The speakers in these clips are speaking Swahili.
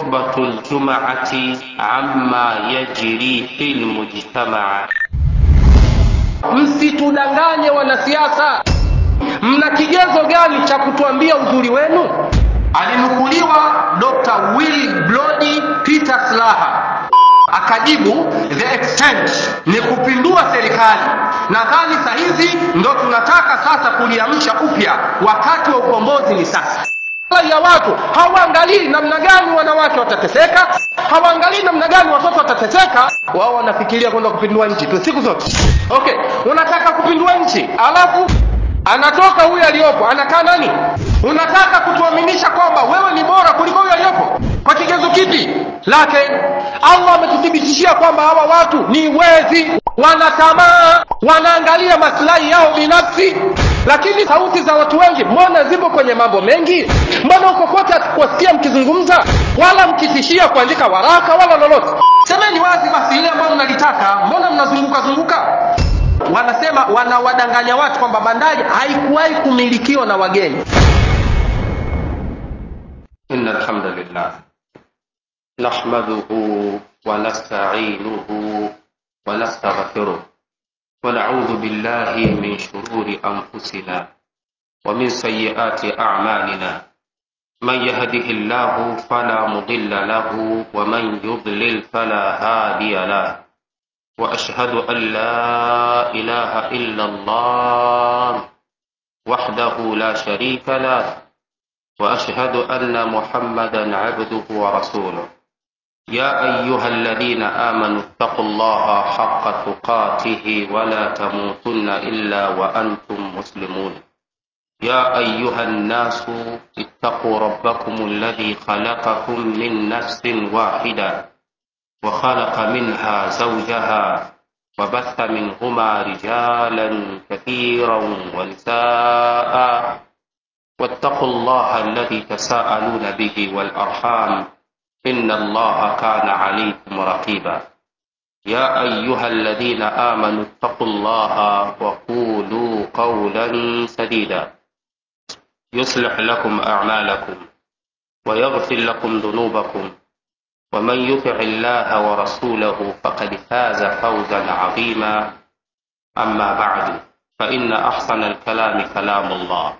خطبة الجمعة عما يجري في المجتمع msitudanganye wanasiasa mna kigezo gani cha kutuambia uzuri wenu alinukuliwa dr will blodi peter slaha akajibu the extent ni kupindua serikali nadhani sahizi ndo tunataka sasa kuliamsha upya wakati wa ukombozi ni sasa ya watu hawaangalii namna gani wanawake watateseka hawaangalii namna gani watoto watateseka wao wanafikiria kwenda kupindua nchi tu siku zote okay unataka kupindua nchi alafu anatoka huyu aliyopo anakaa nani unataka kutuaminisha kwamba wewe ni bora kuliko huyu aliyopo kwa kigezo kipi lake allah ametuthibitishia kwamba hawa watu ni wezi wana tamaa wanaangalia masilahi yao binafsi lakini sauti za watu wengi mbona zipo kwenye mambo mengi mbona huko kote hatukuwasikia mkizungumza wala mkitishia kuandika waraka wala lolote semeni wazi basi ile ambayo mnalitaka mbona mnazunguka zunguka wanasema wanawadanganya watu kwamba bandari haikuwahi kumilikiwa na wageni إن الحمد لله نحمده ونستعينه ونستغفره ونعوذ بالله من شرور أنفسنا ومن سيئات أعمالنا من يهده الله فلا مضل له ومن يضلل فلا هادي له وأشهد أن لا إله إلا الله وحده لا شريك له واشهد ان محمدا عبده ورسوله يا ايها الذين امنوا اتقوا الله حق تقاته ولا تموتن الا وانتم مسلمون يا ايها الناس اتقوا ربكم الذي خلقكم من نفس واحده وخلق منها زوجها وبث منهما رجالا كثيرا ونساء واتقوا الله الذي تساءلون به والارحام ان الله كان عليكم رقيبا يا ايها الذين امنوا اتقوا الله وقولوا قولا سديدا يصلح لكم اعمالكم ويغفر لكم ذنوبكم ومن يطع الله ورسوله فقد فاز فوزا عظيما اما بعد فان احسن الكلام كلام الله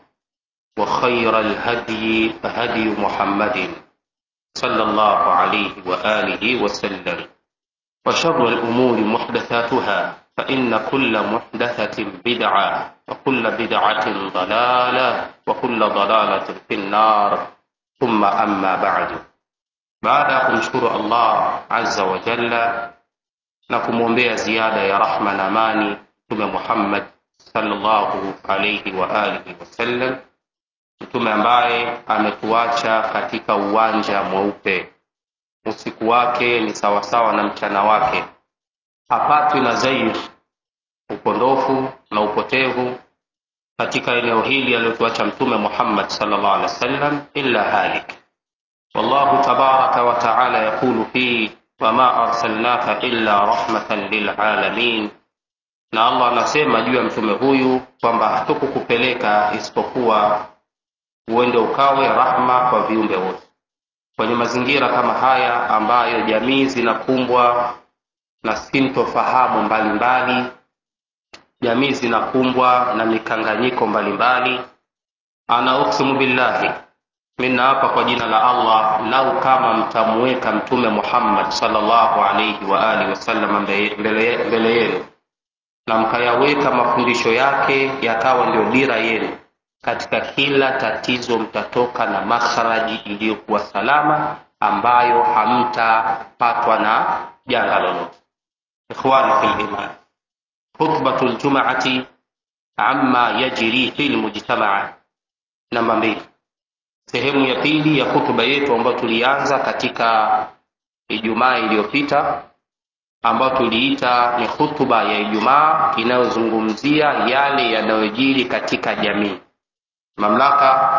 وخير الهدي هدي محمد صلى الله عليه وآله وسلم وشر الأمور محدثاتها فإن كل محدثة بدعة وكل بدعة ضلالة وكل ضلالة في النار ثم أما بعد baada ya kumshukuru allah azza wa jalla na kumwombea ziada ya rahma na amani mtume muhammad salllahu alaihi wa alihi wasallam mtume ambaye ametuacha katika uwanja mweupe usiku wake ni sawasawa na mchana wake hapatwi na zair upondofu na upotevu katika eneo hili aliyotuacha mtume muhammad salllah alih wasallam illa halik wallahu tabaraka wataala yaqulu fi wama arsalnaka illa rahmatan lilalamin na allah anasema juu ya mtume huyu kwamba hatukukupeleka isipokuwa uende ukawe rahma kwa viumbe wote kwenye mazingira kama haya ambayo jamii zinakumbwa na sintofahamu mbalimbali jamii zinakumbwa na mikanganyiko mbalimbali ana uksimu billahi mina hapa kwa jina la allah lau kama mtamuweka mtume muhammad salllahu alaihi waalihi wasallam mbele yenu na mkayaweka mafundisho yake yakawa ndio dira yenu katika kila tatizo mtatoka na makharaji iliyokuwa salama ambayo hamtapatwa na janga lolote ikhwani fi liman khutbatu ljumaati ama yajri fi lmujtamaa namba mbili sehemu ya pili ya hutuba yetu ambayo tulianza katika ijumaa iliyopita ambayo tuliita ni hutuba ya ijumaa inayozungumzia yale yanayojiri katika jamii mamlaka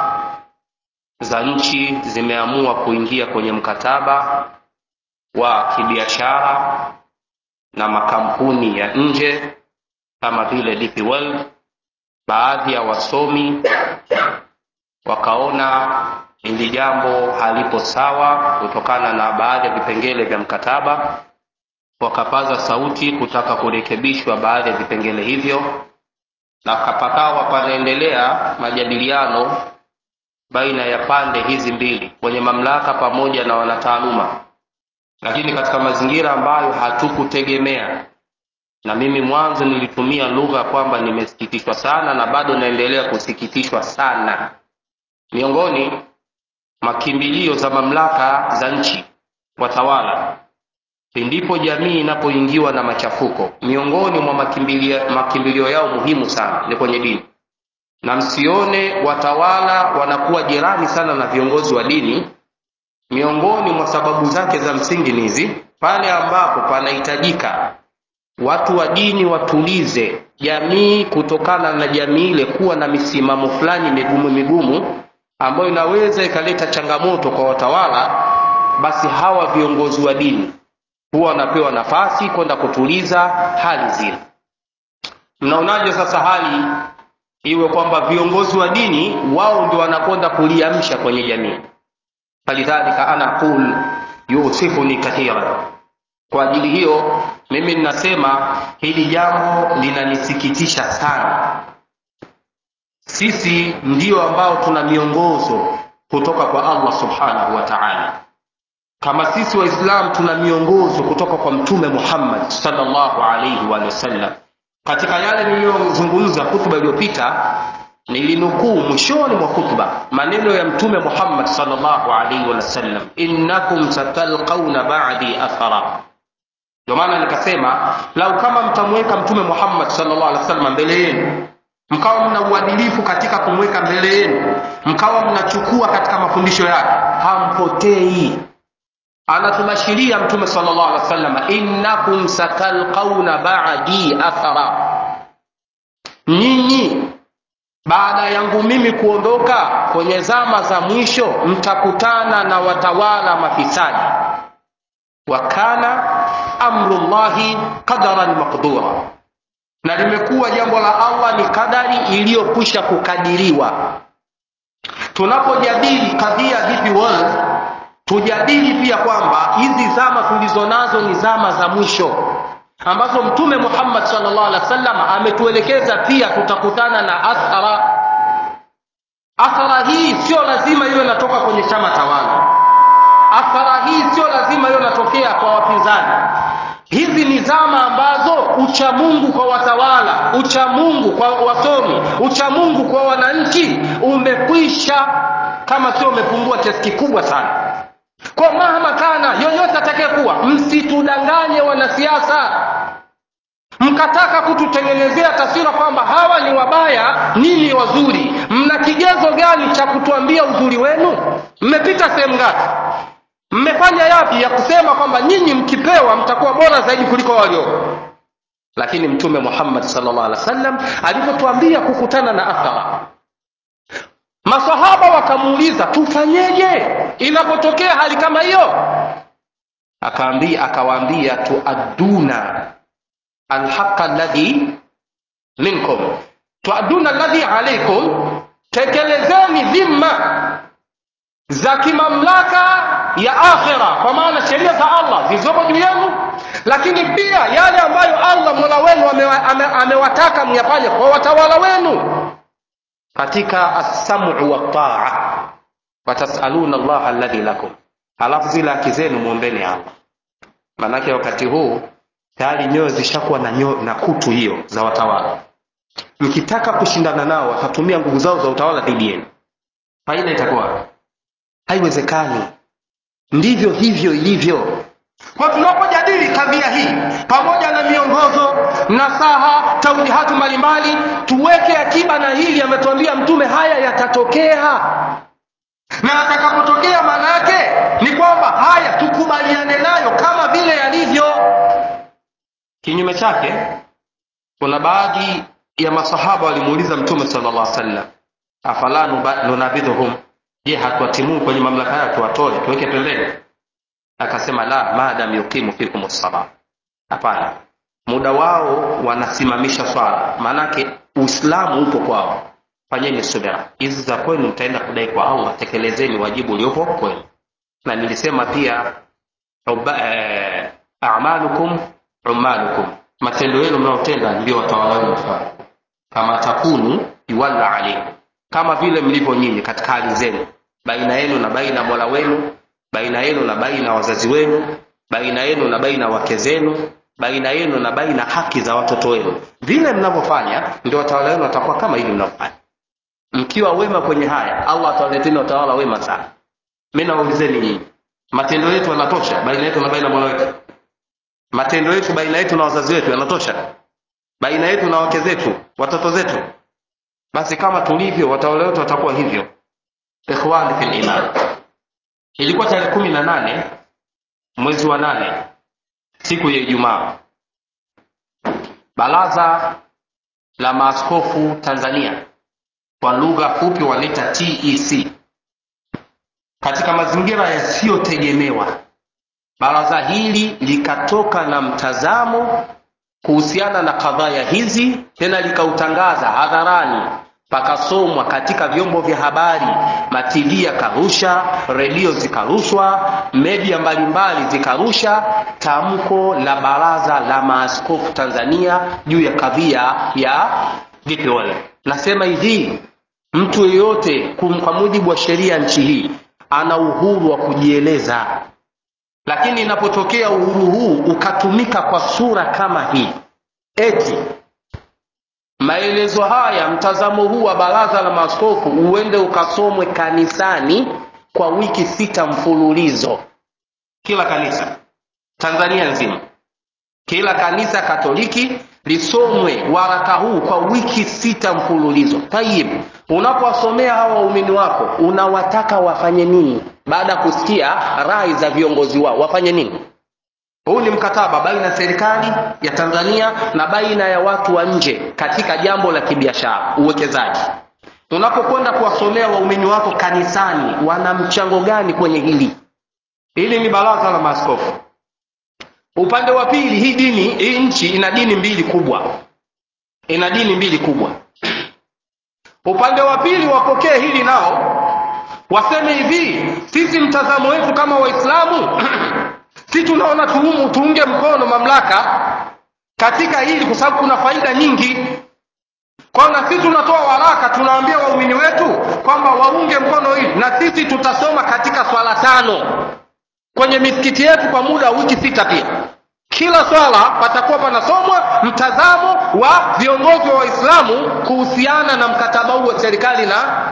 za nchi zimeamua kuingia kwenye mkataba wa kibiashara na makampuni ya nje kama vile DP World. Baadhi ya wasomi wakaona hili jambo halipo sawa kutokana na baadhi ya vipengele vya mkataba wakapaza sauti kutaka kurekebishwa baadhi ya vipengele hivyo na kapakawa panaendelea majadiliano baina ya pande hizi mbili wenye mamlaka pamoja na wanataaluma lakini katika mazingira ambayo hatukutegemea na mimi mwanzo nilitumia lugha kwamba nimesikitishwa sana na bado naendelea kusikitishwa sana miongoni makimbilio za mamlaka za nchi watawala pindipo jamii inapoingiwa na machafuko miongoni mwa makimbilio, makimbilio yao muhimu sana ni kwenye dini na msione watawala wanakuwa jirani sana na viongozi wa dini miongoni mwa sababu zake za msingi ni hizi pale ambapo panahitajika watu wa dini watulize jamii kutokana na jamii ile kuwa na misimamo fulani migumu migumu ambayo inaweza ikaleta changamoto kwa watawala basi hawa viongozi wa dini huwa wanapewa nafasi kwenda kutuliza hali zile mnaonaje sasa hali iwe kwamba viongozi wa dini wao ndio wanakwenda kuliamsha kwenye jamii falidhalika ana aqul yusifuni kathira kwa ajili hiyo mimi ninasema hili jambo linanisikitisha sana sisi ndio ambao tuna miongozo kutoka kwa allah subhanahu wa taala kama sisi waislam tuna miongozo kutoka kwa mtume muhammad salllahu alaihi wa sallam katika yale niliyozungumza hutuba iliyopita nilinukuu mwishoni mwa khutba maneno ya mtume muhammad salllahu alaihi wasallam innakum satalqauna badi athara ndio maana nikasema lau kama mtamweka mtume muhammad salllah alih wasallam mbele yenu mkawa mna uadilifu katika kumweka mbele yenu mkawa mnachukua katika mafundisho yake hampotei anatubashiria mtume salllah alih wasallam innakum satalqauna badi athara nyinyi baada yangu mimi kuondoka kwenye zama za mwisho mtakutana na watawala mafisadi wakana amrullahi qadaran maqdura na limekuwa jambo la allah ni kadari iliyokwisha kukadiriwa tunapojadili kadhia DP World tujadili pia kwamba hizi zama tulizo nazo ni zama za mwisho ambazo mtume muhammad salllah alih wa sallam ametuelekeza pia tutakutana na athara athara hii sio lazima iwe inatoka kwenye chama tawala athara hii sio lazima iwe inatokea kwa wapinzani hizi ni zama ambazo uchamungu kwa watawala uchamungu kwa wasomi uchamungu kwa wananchi umekwisha kama sio umepungua kiasi kikubwa sana kwa mahama kana yoyote atakayekuwa msitudanganye wanasiasa mkataka kututengenezea taswira kwamba hawa ni wabaya nini wazuri mna kigezo gani cha kutuambia uzuri wenu mmepita sehemu ngapi mmefanya yapi ya kusema kwamba nyinyi mkipewa mtakuwa bora zaidi kuliko walioko lakini mtume muhammad salllah alih wa sallam alivyotuambia kukutana na athara masahaba wakamuuliza tufanyeje inapotokea hali kama hiyo akaambia akawaambia tuadduna alhaqa alladhi minkum tuadduna alladhi alaikum tekelezeni dhimma za kimamlaka ya akhira kwa maana sheria za allah zilizoko juu yenu lakini pia yale ambayo allah mola wenu amewataka ame, ame myafanye kwa watawala wenu katika assamu waltaa watasaluna llaha alladhi lakum halafu zile haki zenu mwombeni allah maanake wakati huu tayari nyoyo zishakuwa na, nyo, na kutu hiyo za watawala mkitaka kushindana nao watatumia nguvu zao za utawala dhidi yenu faida itakuwa haiwezekani ndivyo hivyo ilivyo kwa tunapojadili kadhia hii pamoja na miongozo nasaha taujihatu mbalimbali tuweke akiba na hili ametuambia mtume haya yatatokea na atakapotokea maana yake ni kwamba haya tukubaliane nayo kama vile yalivyo kinyume chake kuna baadhi ya masahaba walimuuliza mtume sala llah sallam afala nunabidhuhum je hatuwatimuu kwenye mamlaka yayo tuwatoe tuweke pembeni akasema la madam yuqimu fikum sala hapana muda wao wanasimamisha swala maanake uislamu upo kwao fanyeni subira hizi za kwenu mtaenda kudai kwa allah tekelezeni wajibu uliopo kwenu na nilisema pia uba, eh, amalukum umalukum matendo yenu mnaotenda ndio watawala wenu mfano kama takunu yuwalla alaikum kama vile mlivyo nyinyi katika hali zenu baina yenu na baina mola wenu baina yenu na baina wazazi wenu baina yenu na baina wake zenu baina yenu na baina haki za watoto wenu vile mnavyofanya ndio watawala wenu watakuwa kama hivi mnavyofanya mkiwa wema kwenye haya allah atawaleteni watawala wema sana mi nawaulizeni nyinyi matendo yetu yanatosha baina yetu na baina mola wetu matendo yetu baina yetu na wazazi wetu yanatosha baina yetu na wake zetu watoto zetu basi kama tulivyo watawala wetu watakuwa hivyo ikhwani fil iman ilikuwa tarehe kumi na nane mwezi wa nane siku ya ijumaa baraza la maaskofu tanzania kwa lugha fupi wanaita tec katika mazingira yasiyotegemewa baraza hili likatoka na mtazamo kuhusiana na kadhaya hizi tena likautangaza hadharani pakasomwa katika vyombo vya habari matv yakarusha redio zikarushwa media mbalimbali zikarusha tamko la baraza la maaskofu tanzania juu ya kadhia ya vpol nasema hivi mtu yeyote kwa mujibu wa sheria ya nchi hii ana uhuru wa kujieleza lakini inapotokea uhuru huu ukatumika kwa sura kama hii eti maelezo haya mtazamo huu wa baraza la maaskofu uende ukasomwe kanisani kwa wiki sita mfululizo kila kanisa tanzania nzima kila kanisa katoliki lisomwe waraka huu kwa wiki sita mfululizo tayib unapowasomea hawa waumini wako unawataka wafanye nini baada ya kusikia rai za viongozi wao wafanye nini huu ni mkataba baina ya serikali ya tanzania na baina ya watu wa nje katika jambo la kibiashara uwekezaji unapokwenda kuwasomea waumini wako kanisani wana mchango gani kwenye hili hili ni baraza la maaskofu upande wa pili hii dini hii nchi ina dini mbili kubwa ina dini mbili kubwa upande wa pili wapokee hili nao waseme hivi sisi mtazamo wetu kama waislamu si tunaona tuumu, tuunge mkono mamlaka katika hili kwa sababu kuna faida nyingi kwa na sisi tunatoa waraka tunawaambia waumini wetu kwamba waunge mkono hili na sisi tutasoma katika swala tano kwenye misikiti yetu kwa muda wa wiki sita pia kila swala patakuwa panasomwa mtazamo wa viongozi wa waislamu kuhusiana na mkataba huu wa serikali na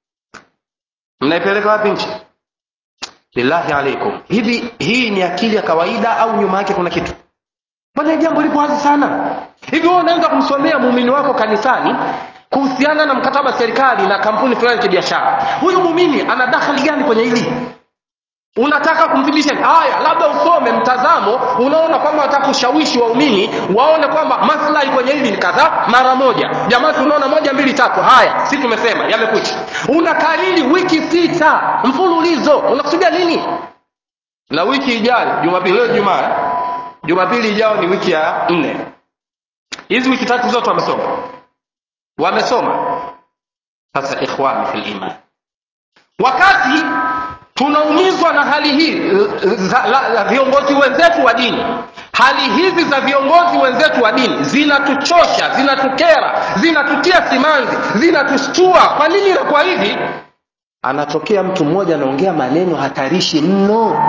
mnaipeleka wapi nchi lillahi alaikum hivi hii ni akili ya kawaida au nyuma yake kuna kitu mbona jambo lipo wazi sana hivi wewe unaweza kumsomea muumini wako kanisani kuhusiana na mkataba wa serikali na kampuni fulani ya kibiashara huyu muumini ana dakhali gani kwenye hili unataka kumthibitisha haya labda usome mtazamo unaona kwamba wataka kushawishi waumini waone kwamba maslahi kwenye hili ni kadhaa mara moja jamaa tunaona moja mbili tatu haya si tumesema yamekucha unakariri wiki sita mfululizo unakusudia nini na wiki ijayo jumapili leo jumaa jumapili ijayo ni wiki ya nne hizi wiki tatu zote wamesoma wamesoma sasa ikhwani fil iman wakati tunaumizwa na hali hii za, la, la viongozi wenzetu wa dini hali hizi za viongozi wenzetu wa dini zinatuchosha zinatukera zinatutia simanzi zinatushtua kwa nini inakuwa hivi anatokea mtu mmoja anaongea maneno hatarishi mno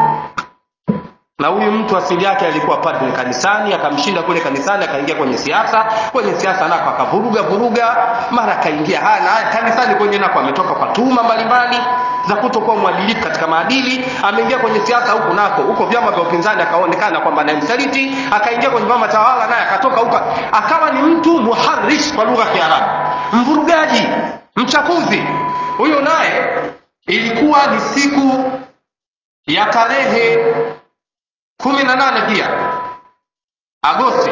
na huyu mtu asili yake alikuwa padre kanisani akamshinda kule kanisani akaingia kwenye siasa kwenye siasa nako akavuruga vuruga mara akaingia haya na haya kanisani kwenye nako ametoka kwa tuhuma mbalimbali za kutokuwa mwadilifu katika maadili ameingia kwenye siasa huku nako huko vyama vya upinzani akaonekana kwamba naye msaliti akaingia kwenye vyama tawala naye akatoka huko akawa ni mtu muharish kwa lugha ya kiarabu mvurugaji mchafuzi huyo naye ilikuwa ni siku ya tarehe kumi na nane pia agosti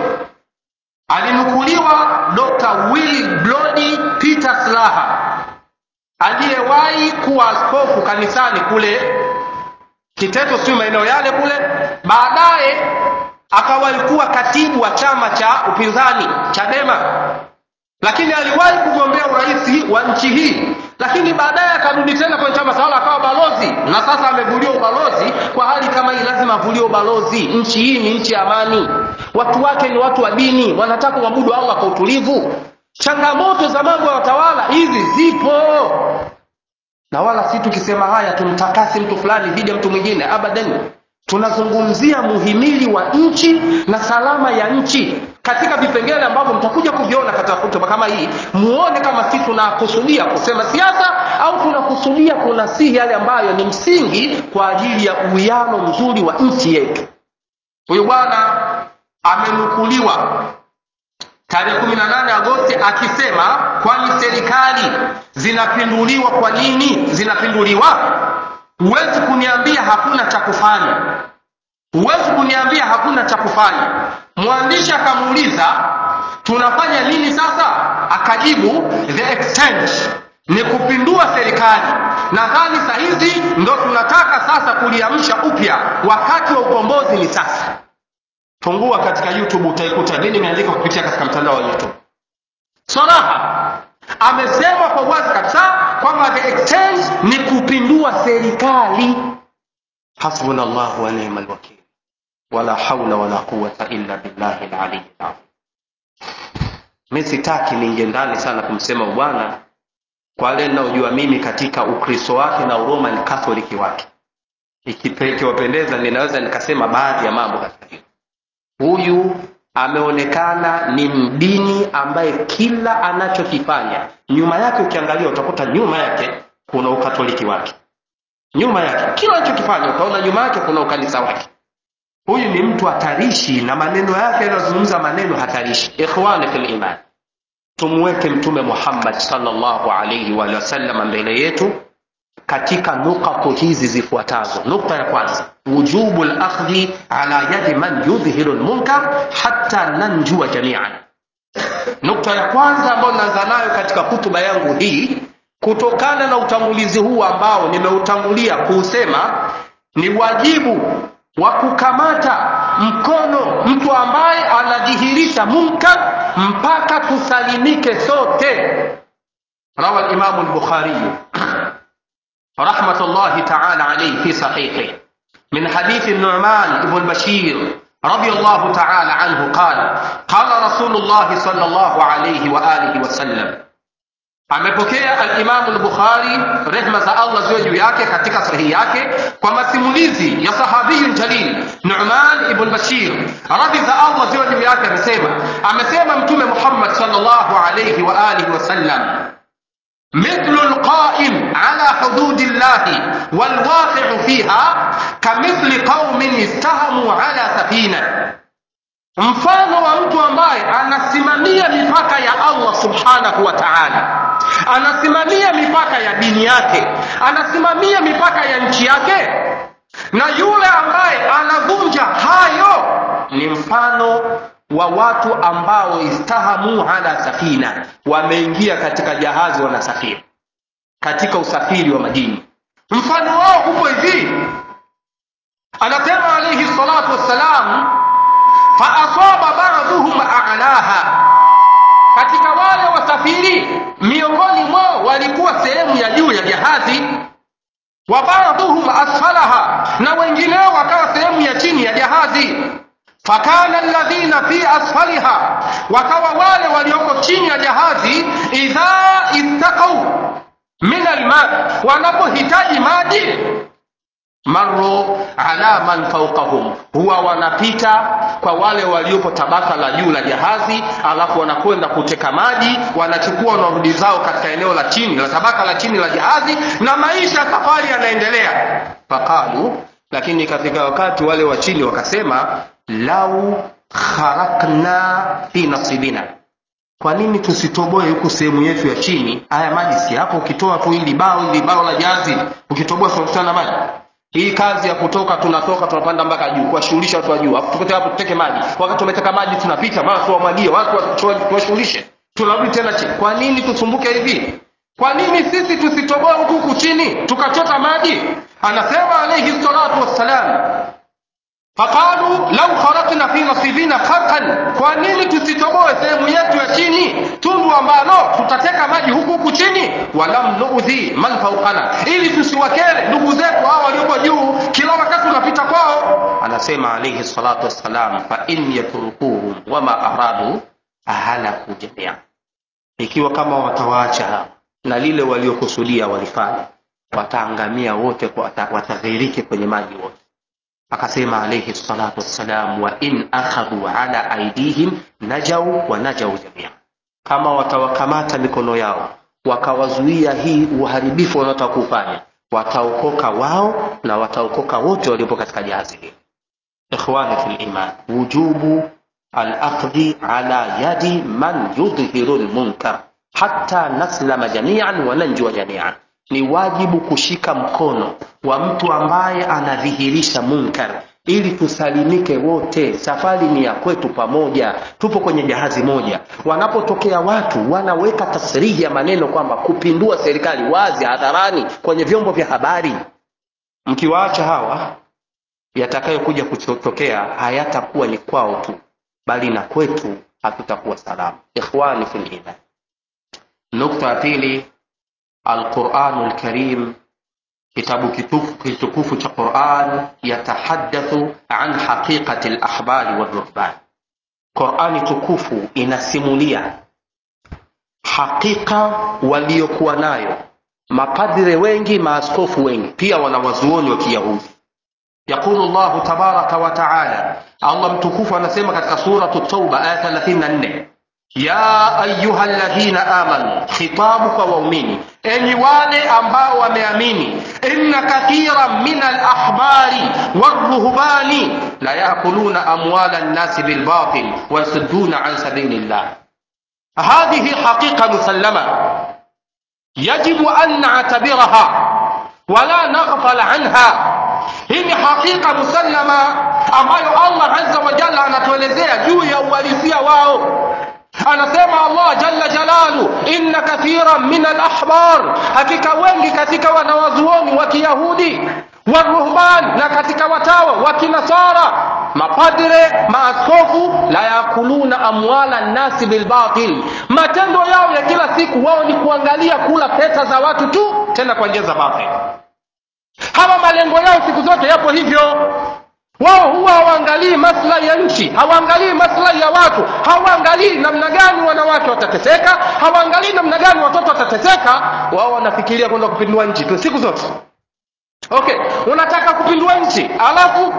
alinukuliwa dr will blodi peter slaha aliyewahi kuwa askofu kanisani kule kiteto siu maeneo yale kule baadaye akawahi kuwa katibu wa chama cha upinzani chadema lakini aliwahi kugombea urais wa nchi hii lakini baadaye akarudi tena kwenye chama tawala akawa balozi na sasa amevuliwa ubalozi kwa hali kama hii lazima avuliwe ubalozi nchi hii ni nchi ya amani watu wake ni watu wa dini wanataka kuabudu allah kwa utulivu changamoto za mambo ya watawala hizi zipo na wala si tukisema haya tumtakasi mtu fulani dhidi ya mtu mwingine abadan tunazungumzia muhimili wa nchi na salama ya nchi katika vipengele ambavyo mtakuja kuviona katika hotuba kama hii muone kama si tunakusudia kusema siasa au tunakusudia kunasihi yale ambayo ni msingi kwa ajili ya uwiano mzuri wa nchi yetu huyu bwana amenukuliwa tarehe kumi na nane agosti akisema kwani serikali zinapinduliwa kwa nini zinapinduliwa huwezi kuniambia hakuna cha kufanya huwezi kuniambia hakuna cha kufanya mwandishi akamuuliza tunafanya nini sasa akajibu the exchange ni kupindua serikali nadhani sahizi ndo tunataka sasa kuliamsha upya wakati wa ukombozi ni sasa fungua katika youtube utaikuta nini imeandika kupitia katika mtandao wa youtube saraha amesema kwa wazi kabisa kwamba the exchange ni kupindua serikali hasbuna llahu wa nima lwakil wala haula wala quwata illa billahi laliyi lazim mi sitaki ninge ndani sana kumsema bwana kwa wale ninaojua mimi katika ukristo wake na uroman katholiki wake ikiwapendeza ninaweza nikasema baadhi ya mambo katika hilo huyu ameonekana ni mdini ambaye kila anachokifanya nyuma yake ukiangalia utakuta nyuma yake kuna ukatoliki wake nyuma yake kila anachokifanya utaona nyuma yake kuna ukanisa wake huyu ni mtu hatarishi na maneno yake yanazungumza maneno hatarishi ikhwani fil iman tumweke mtume muhammad salllahu alaihi waalihi wasallam mbele yetu katika nukatu hizi zifuatazo nukta ya kwanza wujubu lakhdhi ala yadi man yudhihiru lmunkar hatta nanjua jamian nukta ya kwanza ambayo naanza nayo katika hutuba yangu hii kutokana na utangulizi huu ambao nimeutangulia kuusema ni wajibu wa kukamata mkono mtu ambaye anadhihirisha munkar mpaka tusalimike sote rawa limamu lbukhariyu رحمة الله تعالى عليه في صحيحه من حديث النعمان بن بشير رضي الله تعالى عنه قال قال رسول الله صلى الله عليه وآله وسلم amepokea alimamu lbukhari rehma za allah ziwe juu yake katika sahihi yake kwa masimulizi ya sahabiyun jalil numan ibn bashir radhi za allah ziwe juu yake amesema amesema mtume muhammad salllahu alaihi waalihi wasallam مثل القائم على حدود الله والواقع فيها كمثل قوم استهموا على سفينة mfano wa mtu ambaye anasimamia mipaka ya allah subhanahu wa taala anasimamia mipaka ya dini yake anasimamia mipaka ya nchi yake na yule ambaye anavunja hayo ni mfano wa watu ambao istahamu ala safina wameingia katika jahazi wanasafiri katika usafiri wa majini mfano wao upo hivi anasema alaihi salatu wassalam faasaba baduhum alaha katika wale wasafiri miongoni mwao walikuwa sehemu ya juu ya jahazi wa baduhum asfalaha na wengineo wakawa sehemu ya chini ya jahazi fakana alladhina fi asfaliha wakawa wale walioko chini ya jahazi idha istaqau min alma wanapohitaji maji maru ala man faukahum huwa wanapita kwa wale waliopo tabaka la juu la jahazi alafu wanakwenda kuteka maji wanachukua wanarudi zao katika eneo la chini la tabaka la chini la jahazi na maisha safari yanaendelea faqalu lakini katika wakati wale wa chini wakasema lau kharakna fi nasibina kwa nini tusitoboe huku sehemu yetu ya chini haya maji si hapo ukitoa tu hili bao hili bao la jahazi ukitoboa tunakutana maji hii kazi ya kutoka tunatoka tunapanda mpaka juu kuwashughulisha watu wa juu afu tukote hapo tuteke maji wakati tumeteka maji tunapita mara tuwamwagie watu tuwashughulishe tunarudi tena chini kwa nini tusumbuke hivi kwa nini sisi tusitoboe huku huku chini tukachota maji anasema alaihi salatu wassalam faqalu lau kharaqna lana fi nasibina kharqan kwa nini tusitoboe sehemu yetu ya chini tundu ambalo tutateka maji huku huku chini walam nuudhi man fawqana ili tusiwakere ndugu zetu hao walioko juu kila wakati unapita kwao anasema alayhi salatu wassalam fa in yatrukuhum wama aradu ahalaku jamia ikiwa kama watawaacha hawa na lile waliokusudia walifanya wataangamia wote kwa- wata- wataghiriki kwenye maji wote akasema alayhi salatu wassalam wa in akhadhu ala aidihim najau wa najau jamia kama watawakamata mikono yao wakawazuia hii uharibifu wanaotaka kufanya wataokoka wao na wataokoka wote waliopo katika jahazi hili ikhwani fi liman wujubu alakhdhi ala yadi man yudhihiru lmunkar hatta naslama jamian wa nanjua jamian ni wajibu kushika mkono wa mtu ambaye anadhihirisha munkar ili tusalimike wote safari ni ya kwetu pamoja tupo kwenye jahazi moja wanapotokea watu wanaweka tasrihi ya maneno kwamba kupindua serikali wazi hadharani kwenye vyombo vya habari mkiwaacha hawa yatakayokuja kutokea hayatakuwa ni kwao tu bali na kwetu hatutakuwa salama ikhwani fil iman nukta ya pili alquranu lkarim kitabu kitufu- kitukufu cha quran yatahadathu an haqiqati lahbari walruhban qurani tukufu inasimulia hakika waliokuwa nayo mapadre wengi maaskofu wengi pia wanawazuoni wa kiyahudi yaqulu llahu tabaraka wa taala allah mtukufu anasema katika suratu tauba aya 34 ya ayuha ladhina amanu khitabu kwa waumini enyi wale ambao wameamini inna kathira min alahbari waruhbani la yakuluna amwala nnasi bilbatil wayasudduna an sabili llah hadhihi haqiqa musallama yajibu an natabiraha wala naghfal anha hii ni hakika musallama ambayo allah azza wa jalla anatuelezea juu ya uhalisia wao anasema allah jalla jalalu inna kathiran min alahbar hakika wengi katika wanawazuoni wa kiyahudi waruhban na katika watawa wa kinasara mapadre maaskofu la yakuluna amwala nnasi bilbatil matendo yao ya kila siku wao ni kuangalia kula pesa za watu tu tena kwa njia za batil hawa malengo yao siku zote yapo hivyo wao huwa hawaangalii maslahi ya nchi hawaangalii maslahi ya watu hawaangalii namna gani wanawake watateseka hawaangalii namna gani watoto watateseka wao wanafikiria kwenda kupindua nchi tu siku zote okay unataka kupindua nchi alafu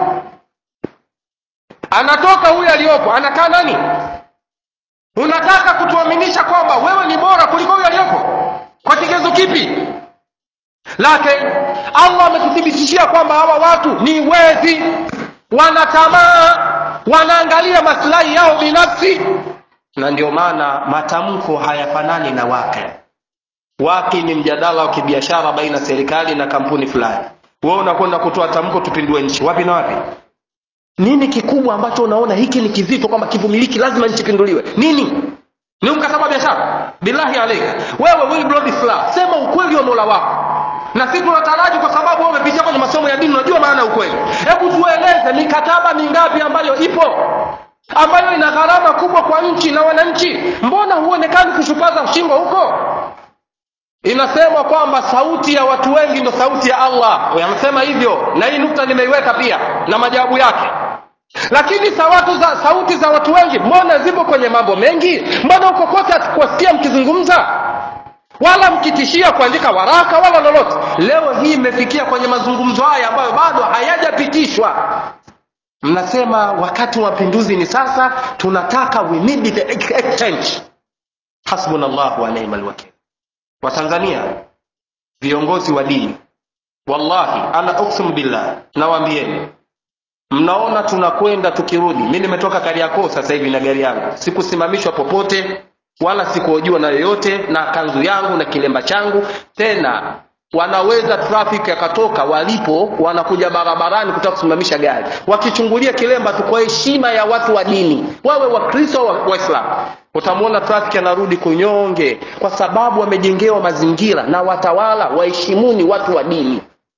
anatoka huyu aliyopo anakaa nani unataka kutuaminisha kwamba wewe ni bora kuliko huyu aliyopo kwa kigezo kipi lakini allah ametuthibitishia kwamba hawa watu ni wezi wana tamaa wanaangalia maslahi yao binafsi na ndio maana matamko hayafanani na wake waki ni mjadala wa kibiashara baina ya serikali na kampuni fulani wewe unakwenda kutoa tamko tupindue nchi wapi na wapi nini kikubwa ambacho unaona hiki ni kizito kwamba kivumiliki lazima nchi pinduliwe nini ni mkataba wa biashara billahi alaika wewe Wilbrod Slaa sema ukweli wa mola wako na sisi tunataraji kwa sababu wewe umepitia kwenye masomo ya dini unajua maana ya ukweli hebu tueleze mikataba mingapi ambayo ipo ambayo ina gharama kubwa kwa nchi na wananchi mbona huonekani kushupaza shingo huko inasemwa kwamba sauti ya watu wengi ndo sauti ya allah yamesema hivyo na hii nukta nimeiweka pia na majawabu yake lakini sawatu za, sauti za watu wengi mbona zipo kwenye mambo mengi mbona huko kote hatukuwasikia mkizungumza wala mkitishia kuandika waraka wala lolote leo hii imefikia kwenye mazungumzo haya ambayo bado hayajapitishwa mnasema wakati wa mapinduzi ni sasa tunataka we need the exchange hasbuna llahu wa ni'ma alwakil watanzania viongozi wa dini wallahi ana uksim billah nawaambieni mnaona tunakwenda tukirudi mi nimetoka kariakoo sasa hivi na gari yangu sikusimamishwa popote wala sikuhojiwa na yoyote na kanzu yangu na kilemba changu tena wanaweza traffic yakatoka walipo wanakuja barabarani kutaka kusimamisha gari wakichungulia kilemba tu kwa heshima ya watu wa dini wawe wakristo au waislamu utamwona traffic anarudi kunyonge kwa sababu wamejengewa mazingira na watawala waheshimuni watu wa dini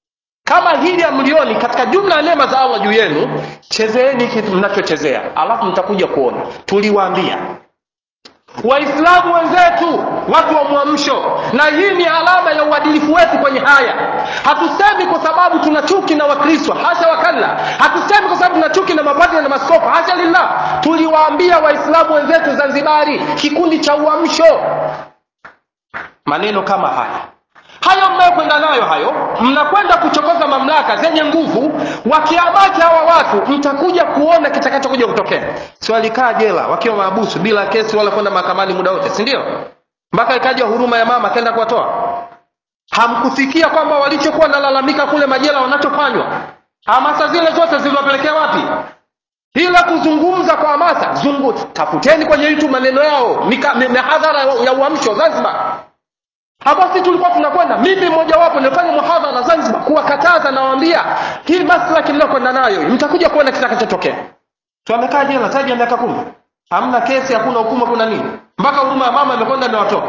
kama hili hamlioni katika jumla ya neema za allah juu yenu chezeeni kitu mnachochezea alafu mtakuja kuona tuliwaambia waislamu wenzetu watu wa mwamsho na hii ni alama ya uadilifu wetu kwenye haya hatusemi kwa sababu tuna chuki na wakristo hasha wakalla hatusemi kwa sababu tuna chuki na mapadri na maskofu hasha lillah tuliwaambia waislamu wenzetu zanzibari kikundi cha uamsho maneno kama haya hayo mnayokwenda nayo hayo mnakwenda kuchokoza mamlaka zenye nguvu wakiamaki hawa watu mtakuja kuona kitakachokuja kutokea si walikaa jela wakiwa maabusu bila kesi wala kwenda mahakamani muda wote si ndio mpaka ikaja huruma ya mama akaenda kuwatoa hamkusikia kwamba walichokuwa nalalamika kule majela wanachofanywa hamasa zile zote ziliwapelekea wapi ila kuzungumza kwa hamasa zungu tafuteni kwenye youtube maneno yao mihadhara ya uamsho zanzibar basi tulikuwa tunakwenda mimi mmojawapo nilifanya muhadhara zanzibar kuwakataza nawaambia hii maslaki mnayokwenda nayo mtakuja kuona kitakachotokea tuamekaa jela taji ya miaka kumi hamna kesi hakuna hukumu kuna nini mpaka huruma ya mama imekwenda imewatoka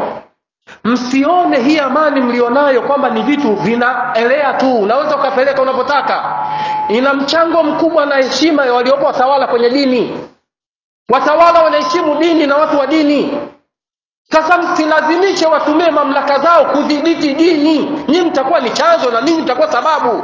msione hii amani mlionayo kwamba ni vitu vinaelea tu unaweza ukapeleka unavyotaka ina mchango mkubwa na heshima ya waliopo watawala kwenye dini watawala wanaheshimu dini na watu wa dini sasa msilazimishe watumie mamlaka zao kudhibiti dini nyinyi mtakuwa ni chanzo na ninyi mtakuwa sababu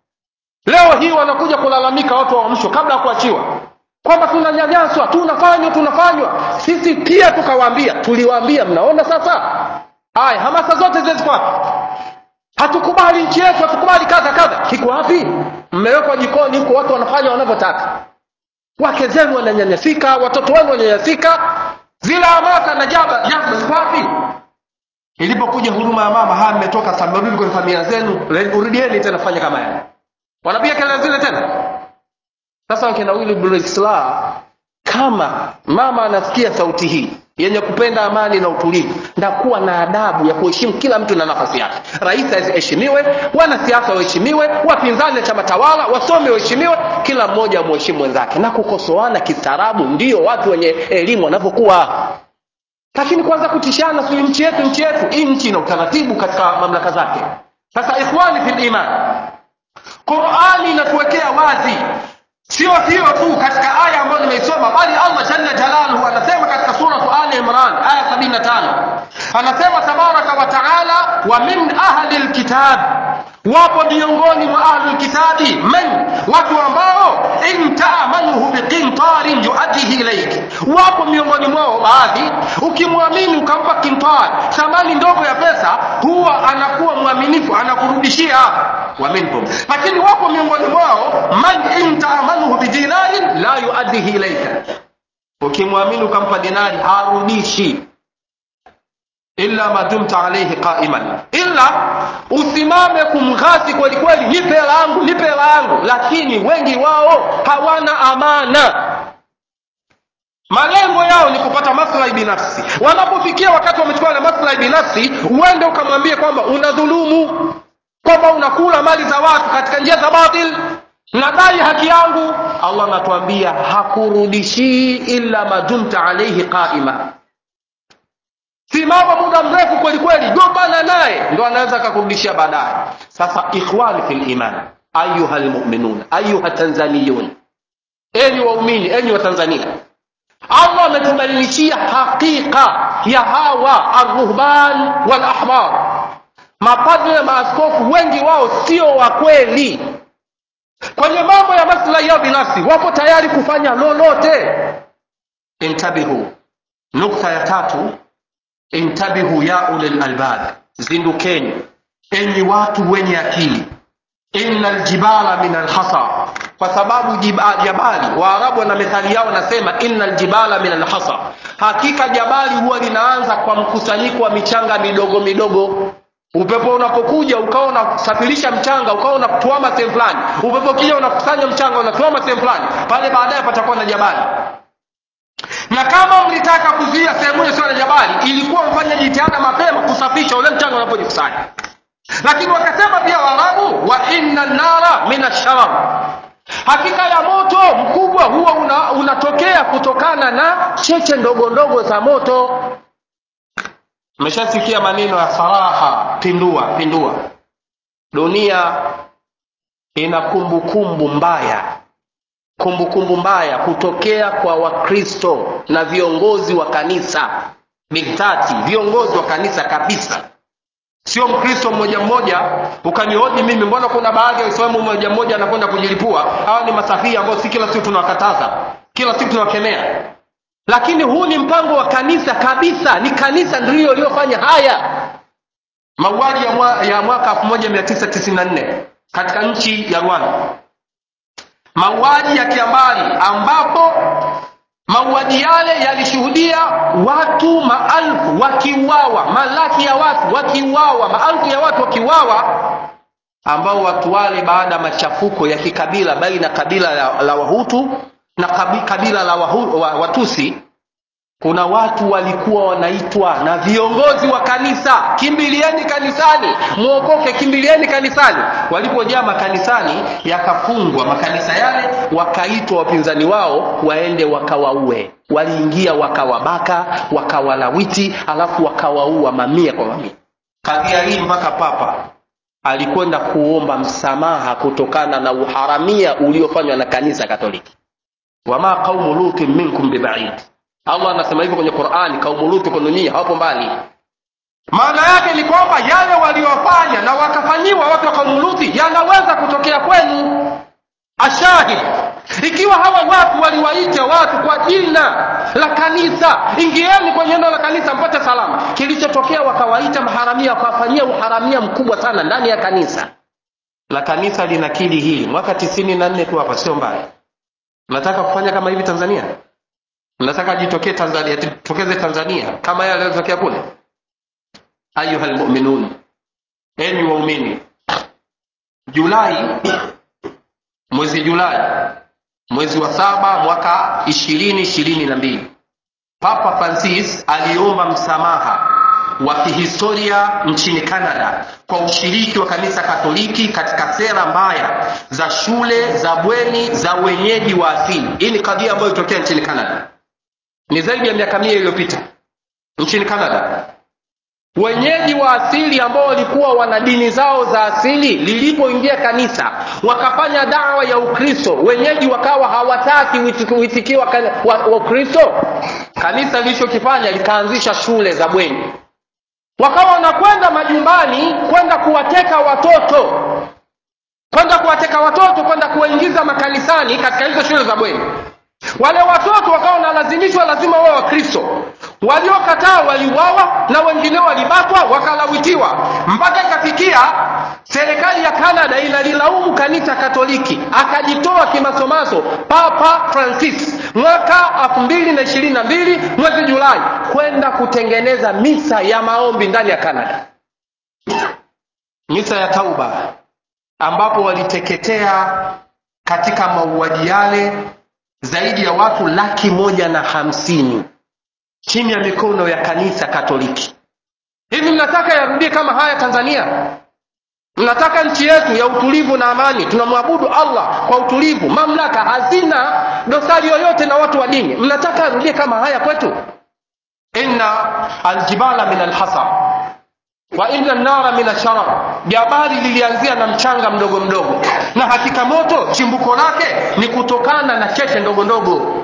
leo hii wanakuja kulalamika watu wa msho kabla ya kuachiwa kwamba tunanyanyaswa tunafanywa tunafanywa sisi pia tukawaambia tuliwaambia mnaona sasa haya hamasa zote zile ziko wapi hatukubali nchi yetu hatukubali kadha kadha kiko wapi mmewekwa jikoni huko watu wanafanya wanavyotaka wake zenu wananyanyasika watoto wenu wananyanyasika zile hamasa na jaba jaba ziko wapi ilipokuja huruma ya mama haya mmetoka sasa mmerudi kwenye familia zenu urudieni tena fanya kama yale wanapiga kelele zile tena sasa wakina Willy Islah kama mama anasikia sauti hii yenye kupenda amani na utulivu na kuwa na adabu ya kuheshimu kila mtu na nafasi yake rais aheshimiwe wanasiasa waheshimiwe wapinzani chama tawala wasomi waheshimiwe kila mmoja amheshimu mwenzake na kukosoana kistaarabu ndio watu wenye elimu wanavyokuwa lakini kwanza kutishana si nchi yetu nchi yetu hii nchi ina utaratibu katika mamlaka zake sasa ikhwani fil iman qurani inatuwekea wazi sio hiyo tu katika aya ambayo nimeisoma bali allah jalla jalaluhu anasema katika suratu ali imran aya 75 anasema tabaraka wa taala wa min ahli lkitab wapo miongoni mwa ahli lkitabi man watu ambao in taamanuhu biqintarin yuadihi ilaik wapo miongoni mwao baadhi ukimwamini ukampa kintar thamani ndogo ya pesa huwa anakuwa mwaminifu anakurudishia wa minhum lakini wapo miongoni mwao man in taamanuhu bidinarin la yuaddihi ilaika ukimwamini ukampa dinari harudishi illa ma dumta alayhi qa'iman illa usimame kumghasi kweli kweli nipe hela yangu nipe hela yangu lakini wengi wao hawana amana malengo yao ni kupata maslahi binafsi wanapofikia wakati wamechukua na maslahi binafsi uende ukamwambie kwamba unadhulumu kwamba unakula mali za watu katika njia za batil nadai haki yangu allah anatuambia hakurudishii illa madumta alaihi qaima simama muda mrefu kweli kweli gombana naye ndo anaweza akakurudishia baadaye sasa ikhwani fi liman ayuha lmuminun ayuha tanzaniyun enyi waumini enyi wa tanzania allah ametubainishia haqiqa ya hawa arruhban walahbar mapadri na maaskofu wengi wao sio wa kweli kwenye mambo ya maslahi yao binafsi wapo tayari kufanya lolote intabihu nukta ya tatu intabihu ya ulil albab zindukeni enyi watu wenye akili inna ljibala min alhasa kwa sababu jabali waarabu wana methali yao nasema inna ljibala min alhasa hakika jabali huwa linaanza kwa mkusanyiko wa michanga midogo midogo upepo unapokuja ukawa unasafirisha mchanga ukawa unatuama sehemu fulani upepo ukija unakusanya mchanga unatuama sehemu fulani pale baadaye patakuwa na jabali na kama mlitaka kuzuia sehemu hiyo sio na jabali ilikuwa mfanya jitihada mapema kusafisha ule mchanga unapojikusanya lakini wakasema pia waarabu wa inna nara min asharar hakika ya moto mkubwa huwa una, unatokea kutokana na cheche ndogo ndogo za moto mmeshasikia maneno ya saraha pindua pindua dunia ina kumbukumbu mbaya kumbukumbu mbaya kutokea kwa wakristo na viongozi wa kanisa biltati viongozi wa kanisa kabisa sio mkristo mmoja mmoja ukanihoji mimi mbona kuna baadhi ya waislamu mmoja mmoja anakwenda kujilipua hawa ni masafia ambao si kila siku tunawakataza kila siku tunawakemea lakini huu ni mpango wa kanisa kabisa ni kanisa ndilo iliyofanya haya mauaji ya, mwa, ya mwaka 1994 katika nchi ya rwanda mauaji ya kiambari ambapo mauaji yale yalishuhudia watu maelfu wakiuawa malaki ya watu wakiuawa maelfu ya watu wakiuawa ambao watu wale baada ya machafuko ya kikabila baina kabila la, la wahutu na kabi, kabila la wahu, wa, watusi kuna watu walikuwa wanaitwa na viongozi wa kanisa kimbilieni kanisani mwokoke kimbilieni kanisani walipojaa makanisani yakafungwa makanisa yale wakaitwa wapinzani wao waende wakawaue waliingia wakawabaka wakawalawiti alafu wakawaua mamia kwa mamia kadhia hii mpaka papa alikwenda kuomba msamaha kutokana na uharamia uliofanywa na kanisa katoliki wama qaumu lutin minkum bibaid allah anasema hivyo kwenye qurani kaumu luti kwenu nyinyi hawapo mbali maana yake ni kwamba yale waliofanya na wakafanyiwa watu wa kaumu luti yanaweza kutokea kwenu ashahid ikiwa hawa watu waliwaita watu kwa jina la kanisa ingieni kwenye eneo la kanisa mpate salama kilichotokea wakawaita maharamia wakawafanyia uharamia mkubwa sana ndani ya kanisa la kanisa linakili hili mwaka tisini na nne tu hapa sio mbali mnataka kufanya kama hivi tanzania mnataka jitokee tanzania jitokeze tanzania kama yale yaliyotokea kule ayuha lmuminun enyi waumini julai mwezi julai mwezi wa saba mwaka ishirini ishirini na mbili papa francis aliomba msamaha wa kihistoria nchini canada kwa ushiriki wa kanisa katoliki katika sera mbaya za shule za bweni za wenyeji wa asili hii ni kadhia ambayo ilitokea nchini canada ni zaidi ya miaka mia iliyopita nchini canada wenyeji wa asili ambao walikuwa wana dini zao za asili lilipoingia kanisa wakafanya dawa ya ukristo wenyeji wakawa hawataki uitikio wa, wa, wa ukristo kanisa lilichokifanya likaanzisha shule za bweni wakawa wanakwenda majumbani kwenda kuwateka watoto kwenda kuwateka watoto kwenda kuwaingiza makanisani katika hizo shule za bweni wale watoto wakawa wanalazimishwa lazima wao wakristo waliokataa waliuawa na wengine walibakwa wakalawitiwa mpaka ikafikia serikali ya canada inalilaumu kanisa katoliki akajitoa kimasomaso papa francis mwaka elfu mbili na ishirini na mbili mwezi julai kwenda kutengeneza misa ya maombi ndani ya canada misa ya tauba ambapo waliteketea katika mauaji yale zaidi ya watu laki moja na hamsini chini ya mikono ya kanisa katoliki hivi mnataka yarudie kama haya tanzania mnataka nchi yetu ya utulivu na amani tunamwabudu allah kwa utulivu mamlaka hazina dosari yoyote na watu wa dini mnataka yarudie kama haya kwetu inna aljibala min alhasar wa inna nara min asharar jabali lilianzia na mchanga mdogo mdogo na hakika moto chimbuko lake ni kutokana na cheche ndogo ndogo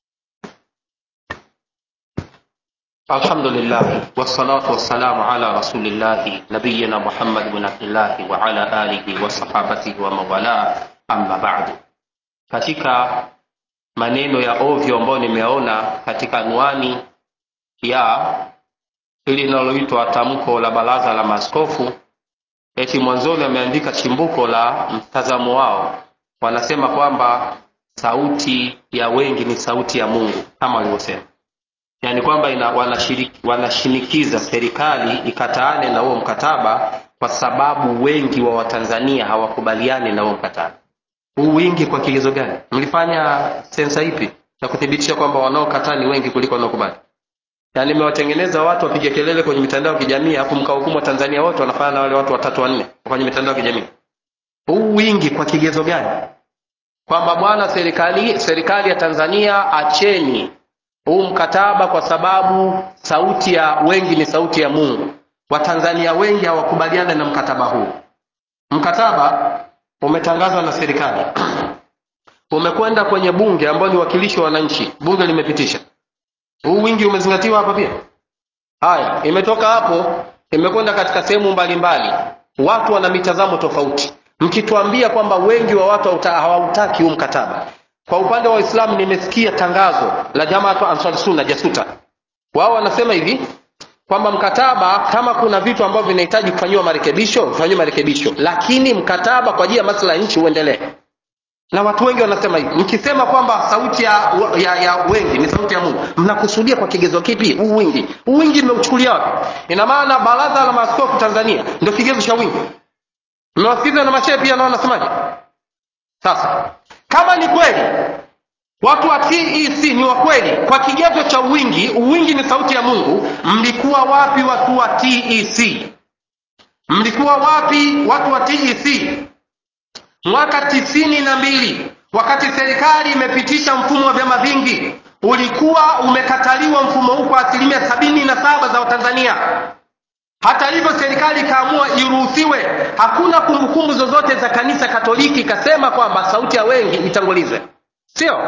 الحمد لله والصلاة والسلام على رسول الله نبينا محمد بن عبد الله وعلى آله وصحابته ومن والاه أما بعد katika maneno ya ovyo ambayo nimeona katika anwani ya hili linaloitwa tamko la baraza la maaskofu eti mwanzoni ameandika chimbuko la mtazamo wao wanasema kwamba sauti ya wengi ni sauti ya mungu kama walivyosema yaani kwamba ina, wanashinikiza serikali ikataane na huo mkataba kwa sababu wengi wa watanzania hawakubaliani na huo mkataba huu wingi kwa kigezo gani mlifanya sensa ipi na kuthibitisha kwamba wanaokataa ni wengi kuliko wanaokubali yaani mmewatengeneza watu wapige kelele kwenye mitandao ya kijamii alafu mkahukumu watanzania wote wanafanya na wale watu watatu wanne kwenye mitandao ya kijamii huu wingi kwa kigezo gani kwamba bwana serikali serikali ya tanzania acheni huu mkataba kwa sababu sauti ya wengi ni sauti ya mungu watanzania wengi hawakubaliana na mkataba huu mkataba umetangazwa na serikali umekwenda kwenye bunge ambao ni wakilishi wa wananchi bunge limepitisha huu wingi umezingatiwa hapa pia haya imetoka hapo imekwenda katika sehemu mbalimbali watu wana mitazamo tofauti mkituambia kwamba wengi wa watu hauta- hawautaki huu mkataba kwa upande wa waislamu nimesikia tangazo la jamaatu ansar sunna jasuta wao wanasema hivi kwamba mkataba kama kuna vitu ambavyo vinahitaji kufanyiwa marekebisho vifanyiwe marekebisho lakini mkataba kwa ajili ya maslahi ya nchi uendelee na watu wengi wanasema hivi mkisema kwamba sauti ya, ya, ya wengi ni sauti ya mungu mnakusudia kwa kigezo kipi huu wingi huu wingi mmeuchukulia wapi ina maana baraza la maaskofu tanzania ndio kigezo cha wingi mmewasikiza na mashehe pia nao wanasemaje sasa kama ni kweli watu wa tec ni wa kweli kwa kigezo cha wingi uwingi ni sauti ya mungu mlikuwa wapi watu wa tec mlikuwa wapi watu wa tec mwaka tisini na mbili wakati serikali imepitisha mfumo wa vyama vingi ulikuwa umekataliwa mfumo huu kwa asilimia sabini na saba za watanzania hata hivyo serikali ikaamua iruhusiwe hakuna kumbukumbu zozote za kanisa katoliki ikasema kwamba sauti ya wengi itangulizwe sio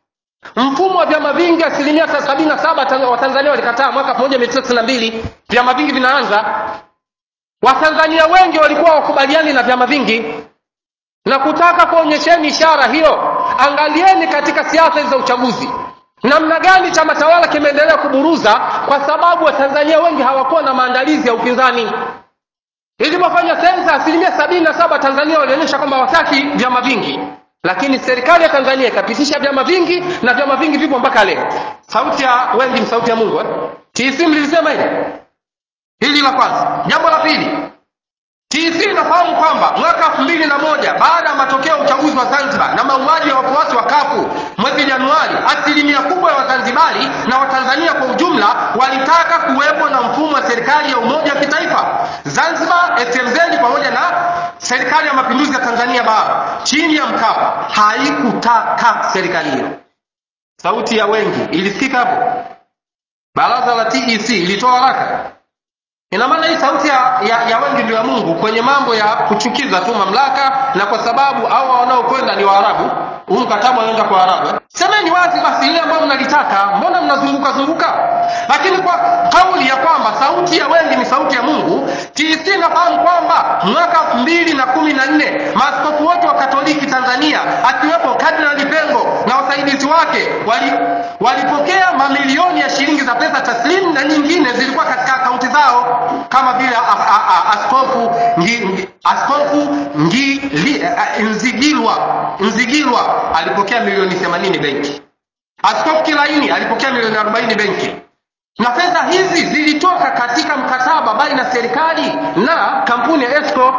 mfumo wa vyama vingi asilimia sabini na saba Tanz- watanzania walikataa mwaka elfu moja mia tisa tisini na mbili vyama vingi vinaanza watanzania wengi walikuwa wakubaliani na vyama vingi na kutaka kuonyesheni ishara hiyo angalieni katika siasa hizi za uchaguzi namna gani chama tawala kimeendelea kuburuza kwa sababu watanzania wengi hawakuwa na maandalizi ya upinzani ilipofanya sensa asilimia sabini na saba tanzania walionyesha kwamba wataki vyama vingi lakini serikali ya tanzania ikapitisha vyama vingi na vyama vingi vipo mpaka leo sauti ya wengi ni sauti ya mungu eh? tc mlilisema hili hili la kwanza jambo la pili TC inafahamu kwamba mwaka elfu mbili na moja baada ya matokeo ya uchaguzi wa Zanzibar na mauaji ya wafuasi wa kafu mwezi Januari, asilimia kubwa ya Wazanzibari na Watanzania kwa ujumla walitaka kuwepo na mfumo wa serikali ya umoja wa kitaifa Zanzibar, SMZ pamoja na serikali ya mapinduzi ya Tanzania bara chini ya Mkapa. Haikutaka serikali hiyo. Sauti ya wengi ilisikika hapo. Baraza la TEC ilitoa haraka ina maana hii sauti ya, ya, ya wengi ndio ya mungu kwenye mambo ya kuchukiza tu mamlaka na kwa sababu hawa wanaokwenda ni waarabu huu mkataba unaenda kwa waarabu eh? semeni wazi basi ile ambayo mnalitaka mbona mnazunguka zunguka lakini kwa kauli ya kwamba sauti ya wengi ni sauti ya mungu tc nafahamu kwamba mwaka elfu mbili na kumi na nne maaskofu wote wa katoliki tanzania akiwepo kardinali pengo na wasaidizi wake wali, walipokea mamilioni ya shilingi za pesa taslimu na nyingine zilikuwa katika akaunti zao kama vile a- a- a- askofu ngi, ngi, askofu ngi, li, a, nzigilwa nzigilwa alipokea milioni 80 benki askofu kilaini alipokea milioni 40 benki na fedha hizi zilitoka katika mkataba baina ya serikali na kampuni ya esco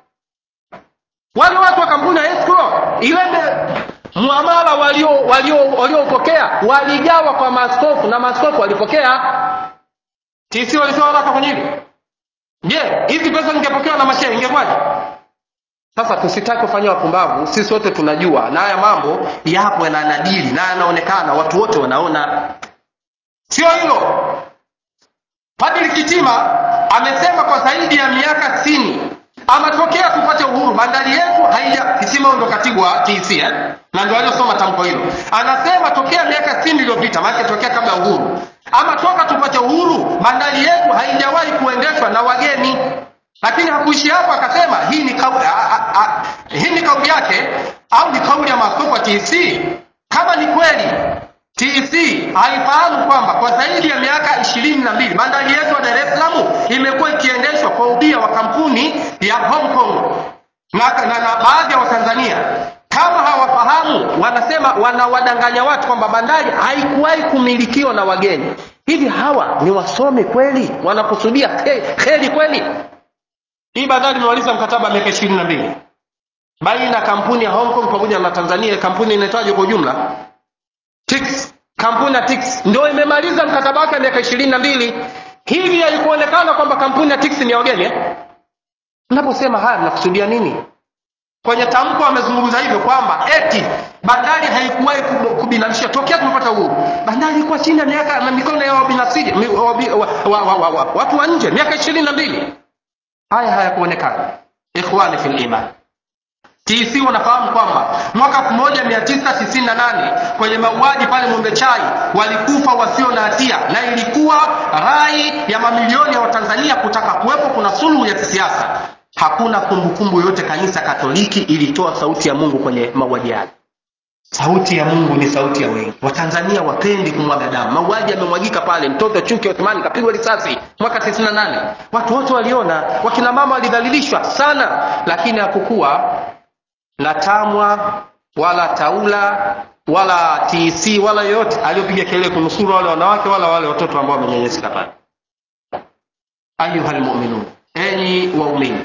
wale watu wa kampuni ya esco ile muamala waliopokea walio, walio waligawa kwa maaskofu na maaskofu walipokea tc walitoa haraka kwenye hili je hizi pesa zingepokewa na mashehe ingekwaje sasa tusitaki kufanya wapumbavu sisi wote tunajua na haya mambo yapo yananadili na yanaonekana watu wote wanaona sio hilo padri kitima amesema kwa zaidi ya miaka sitini ametokea tupate uhuru bandari yetu haija kitima huyo ndo katibu wa tc eh? na ndio aliosoma tamko hilo anasema tokea miaka sitini iliyopita maanake tokea kabla ya uhuru ama toka tupate uhuru bandari yetu haijawahi kuendeshwa na wageni lakini hakuishi hapo akasema hii ni kauli, a, a, a, hii ni kauli yake au ni kauli ya maaskofu wa tc kama ni kweli tc haifahamu kwamba kwa zaidi ya miaka ishirini na mbili bandari yetu ya dar es salaam imekuwa ikiendeshwa kwa ubia wa kampuni ya hong kong na, na, na baadhi ya watanzania kama hawafahamu wanasema wanawadanganya watu kwamba bandari haikuwahi kumilikiwa na wageni hivi hawa ni wasomi kweli wanakusudia kheri kweli hii bandari imemaliza mkataba wa miaka ishirini na mbili baina ya kampuni ya hong kong pamoja na tanzania kampuni inaitwaje kwa ujumla Tix, kampuni ya Tix ndio imemaliza mkataba wake miaka ishirini na mbili hivi haikuonekana kwamba kampuni ya Tix ni ya wageni eh? mnaposema haya mnakusudia nini kwenye tamko amezungumza hivyo kwamba eti bandari haikuwahi kubinafsishwa tokea tumepata uhuru bandari ilikuwa chini ya miaka na mikono ya wabinafsiri mi- wabi- wa- wa- wa- wa- wa- watu wa nje miaka ishirini na mbili haya hayakuonekana ikhwani fil iman TC wanafahamu kwamba mwaka 1998 kwenye mauaji pale Mwembe Chai walikufa wasio na hatia, na ilikuwa rai ya mamilioni ya Watanzania kutaka kuwepo kuna suluhu ya kisiasa. Hakuna kumbukumbu yoyote kanisa Katoliki ilitoa sauti ya Mungu kwenye mauaji yale. Sauti ya Mungu ni sauti ya wengi. Watanzania wapendi kumwaga damu. Mauaji yamemwagika pale, mtoto Chuki Othmani kapigwa risasi mwaka 98. Watu wote waliona, wakina mama walidhalilishwa sana, lakini hakukuwa na TAMWA wala TAULA wala TC wala yoyote aliyopiga kelele kunusuru wale wanawake wala wale watoto ambao wamenyanyasika pale. Ayuhal mu'minun, enyi waumini,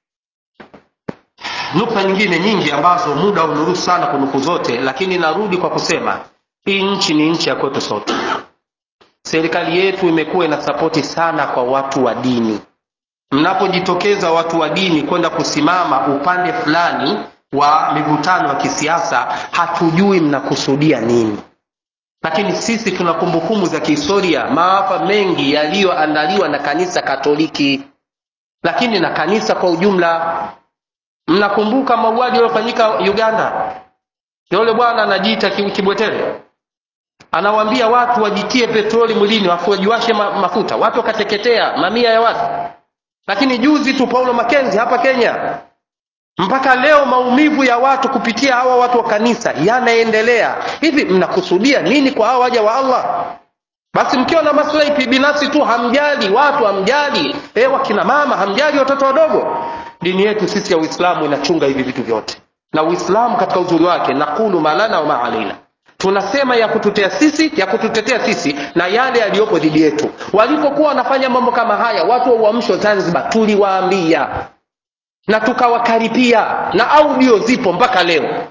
nukta nyingine nyingi ambazo muda unuruhusu sana kunuku zote, lakini narudi kwa kusema hii nchi ni nchi ya kwetu sote. Serikali yetu imekuwa ina sapoti sana kwa watu wa dini. Mnapojitokeza watu wa dini kwenda kusimama upande fulani wa mivutano ya kisiasa, hatujui mnakusudia nini, lakini sisi tuna kumbukumbu za kihistoria, maafa mengi yaliyoandaliwa na kanisa Katoliki, lakini na kanisa kwa ujumla. Mnakumbuka mauaji yaliyofanyika Uganda? Yule bwana anajiita ki- Kibwetere anawaambia watu wajitie petroli mwilini, wafu wajiwashe ma mafuta, watu wakateketea, mamia ya watu. Lakini juzi tu Paulo Makenzi hapa Kenya, mpaka leo maumivu ya watu kupitia hawa watu wa kanisa yanaendelea. Hivi mnakusudia nini kwa hawa waja wa Allah? Basi mkiwa na maslahi binafsi tu, hamjali watu, hamjali eh, wakina mama, hamjali watoto wadogo. Dini yetu sisi ya Uislamu inachunga hivi vitu vyote, na Uislamu katika uzuri wake, naqulu malana wa maalaina, tunasema ya kututea sisi, ya kututetea sisi na yale yaliyopo dhidi yetu. Walipokuwa wanafanya mambo kama haya, watu wa uamsho Zanzibar, tuliwaambia na tukawakaripia, na audio zipo mpaka leo.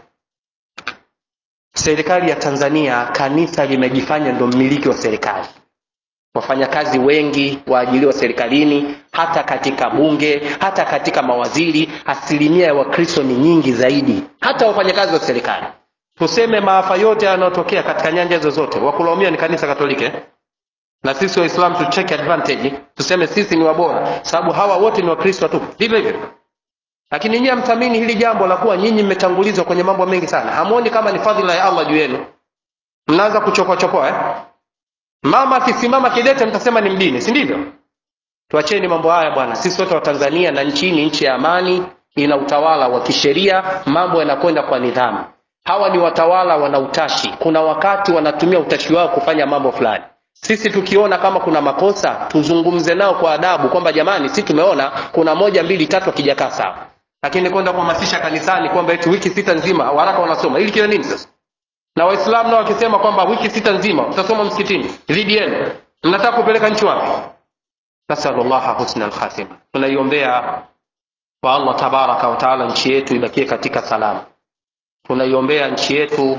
Serikali ya Tanzania, kanisa limejifanya ndo mmiliki wa serikali. Wafanyakazi wengi waajiliwa serikalini, hata katika bunge, hata katika mawaziri, asilimia ya Wakristo ni nyingi zaidi, hata wafanyakazi wa serikali. Tuseme maafa yote yanayotokea katika nyanja zozote, wakulaumia ni kanisa Katoliki eh? na sisi Waislamu tu take advantage, tuseme sisi ni wabora, sababu hawa wote ni Wakristo tu, ndivyo hivyo lakini nyinyi hamthamini hili jambo la kuwa nyinyi mmetangulizwa kwenye mambo mengi sana. Hamuoni kama ni fadhila ya Allah juu yenu? Mnaanza kuchokoa chokoa eh? Mama akisimama kidete mtasema ni mdini, si ndivyo? Tuacheni mambo haya bwana. Sisi wote wa Tanzania na nchi hii ni nchi ya amani, ina utawala wa kisheria, mambo yanakwenda kwa nidhamu. Hawa ni watawala wana utashi, kuna wakati wanatumia utashi wao kufanya mambo fulani. Sisi tukiona kama kuna makosa, tuzungumze nao kwa adabu kwamba jamani, si tumeona kuna moja mbili tatu akijakaa sawa lakini kwenda kuhamasisha kanisani kwamba eti wiki sita nzima waraka wanasoma ili kile nini sasa na waislamu nao wakisema kwamba wiki sita nzima utasoma msikitini dhidi yenu mnataka kupeleka nchi wapi nasalullaha husna alkhatima tunaiombea kwa allah tabaraka wataala nchi yetu ibakie katika salama tunaiombea nchi yetu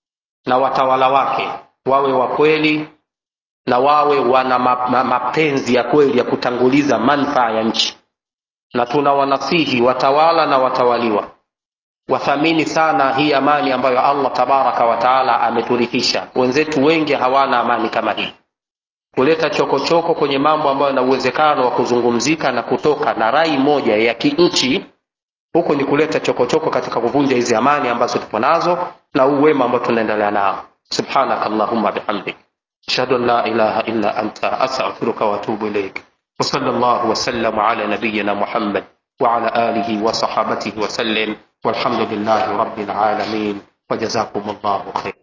na watawala wake wawe wa kweli na wawe wana ma, ma, mapenzi ya kweli ya kutanguliza manufaa ya nchi na tuna wanasihi watawala na watawaliwa wathamini sana hii amani ambayo allah tabaraka wataala ameturithisha wenzetu wengi hawana amani kama hii kuleta chokochoko choko kwenye mambo ambayo yana uwezekano wa kuzungumzika na kutoka na rai moja ya kinchi huku ni kuleta chokochoko choko katika kuvunja hizi amani ambazo tupo nazo na huu wema ambao tunaendelea nao subhanaka allahumma bihamdik ashhadu an la ilaha illa anta astaghfiruka wa atubu ilaik وصلى الله وسلم على نبينا محمد وعلى آله وصحابته وسلم والحمد لله رب العالمين وجزاكم الله خيرا